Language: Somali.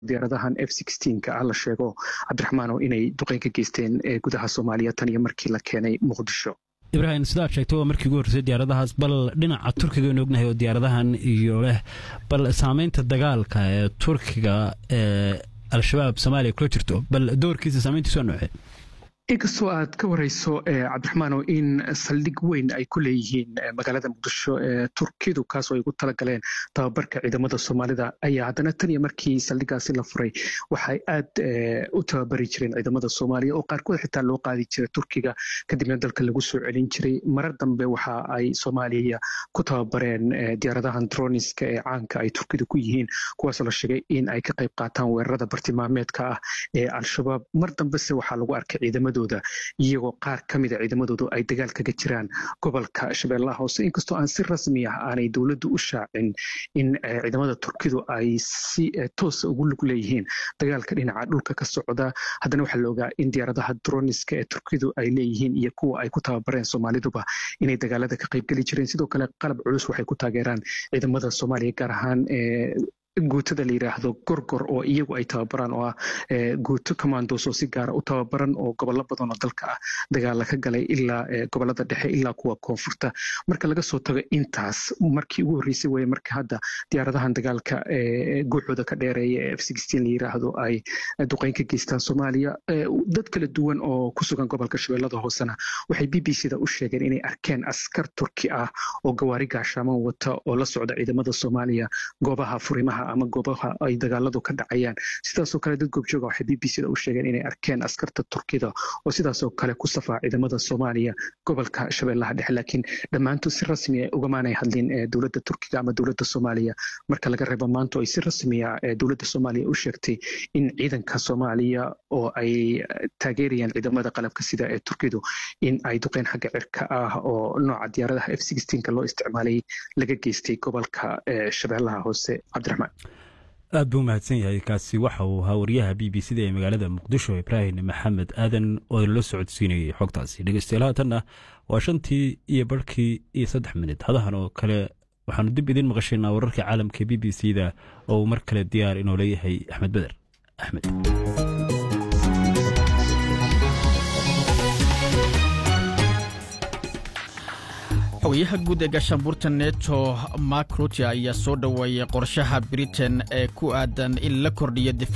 diyaaradahan f ka ah la sheego cabdiraxmaano inay duqeyn ka geysteen gudaha soomaaliya tan iyo markii la keenay muqdisho ibrahim sidaad sheegtay waa markii ugu horreysay diyaaradahaas bal dhinaca turkiga aynu ognahay oo diyaaradahan iyo leh bal saameynta dagaalka ee turkiga ee al-shabaab soomaaliya kula jirto bal doorkiisa saameyntiisu waa noocee inkastoo aad ka wareyso cabdiraxmaano in saldhig weyn ay ku leeyihiin magaalada muqdisho ee turkidu kaasoo ay ugu talagaleen tababarka ciidamada soomaalida ayaa haddana tan iyo markii saldhigaasi la furay waxay aad u tababari jireen ciidamada soomaaliya oo qaarkood xitaa loo qaadi jiray turkiga kadibna dalka lagu soo celin jiray marar dambe waxa ay soomaaliya ku tababareen diyaaradahan droniska ee caanka ay turkidu ku yihiin kuwaasoo la sheegay in ay ka qayb qaataan weerarada bartilmaameedka ah ee al-shabaab mar dambese waxaa lagu arkay ciidamada iyagoo qaar ka mida ciidamadoodu ay dagaal kaga jiraan gobolka shabeellaha hoose inkastoo aan si rasmi ah aanay dowladdu u shaacin in ciidamada turkidu ay si toosa ugu lug leeyihiin dagaalka dhinaca dhulka ka socda haddana waxaa la ogaa in diyaaradaha droniska ee turkidu ay leeyihiin iyo kuwa ay ku tababareen soomaaliduba inay dagaalada ka qaybgeli jireen sidoo kale qalab culus waxay ku taageeraan ciidamada soomaaliya gaar ahaan guutada la yidhaahdo gorgor oo iyagu ay tababaraan oo ah guuto commandos oo si gaara u tababaran oo gobollo badan oo dalka ah dagaala ka galay ilaa gobolada dhexe ilaa kuwa koonfurta marka laga soo tago intaas markii ugu horreysay weye marka hadda diyaaradahan dagaalka guuxooda ka dheereeya ee f la yidhaahdo ay duqeyn ka geystaan soomaaliya dad kala duwan oo ku sugan gobolka shabeellada hoosena waxay b b c da u sheegeen inay arkeen askar turki ah oo gawaari gaashaaman wata oo la socda ciidamada soomaaliya goobaha furimaha ama goobaha ay dagaaladu ka dhacayaan sidaasoo kale dad goobjooga waxay b b c da u sheegeen inay arkeen askarta turkida oo sidaasoo kale ku safaa ciidamada soomaaliya gobolka shabeellaha dhexe laakiin dhammaantood si rasmi a ugamaanay hadlin dowladda turkiga ama dowladda soomaaliya marka laga reebo maanta ay si rasmiya dowladda soomaaliya u sheegtay in ciidanka soomaaliya oo ay taageerayaan ciidamada qalabka sida ee turkidu in ay duqeyn xagga cirka ah oo nooca diyaaradaha f loo isticmaalay laga geystay gobolka shabeellaha hoose cabdiraxmaan aad buu mahadsan yahay kaasi waxa uu ahaa waryaha b b c da ee magaalada muqdisho ibraahim maxamed aadan oo la socodsiinayay xogtaasi dhegeystayaal haatanna waa shantii iyo barhkii iyo saddex minid hadahan oo kale waxaanu dib idiin maqashaynaa wararka caalamka b b c da oo uu mar kale diyaar inoo leeyahay axmed beder axmed xogayaha guud ee gaashaanbuurta neto mark rutia ayaa soo dhoweeyey qorshaha britain ee ku aadan in la kordhiyo